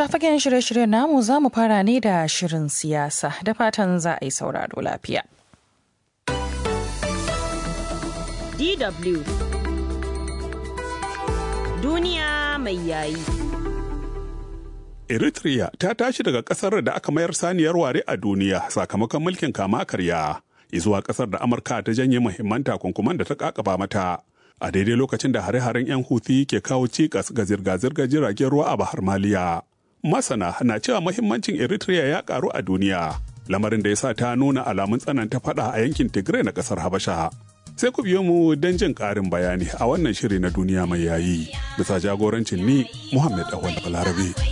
fagen shirye-shiryen namu za mu fara ne da shirin siyasa da fatan za a yi sauraro lafiya. DW Duniya mai yayi. Eritrea ta tashi daga kasar da aka mayar saniyar ware a duniya sakamakon mulkin kama karya zuwa kasar da Amurka ta janye muhimman takunkuman da ta kakaba mata. A daidai lokacin da hare-haren 'yan Houthi ke kawo cikas ga zirga-zirgar jiragen ruwa a Bahar Maliya. Masana na cewa muhimmancin Eritrea ya karu a duniya, lamarin da ya sa ta nuna alamun tsananta fada a yankin Tigray na kasar Habasha. sai ku biyo mu don jin ƙarin bayani a wannan shiri na duniya mai yayi bisa jagorancin ni Muhammad Awal Balarabe.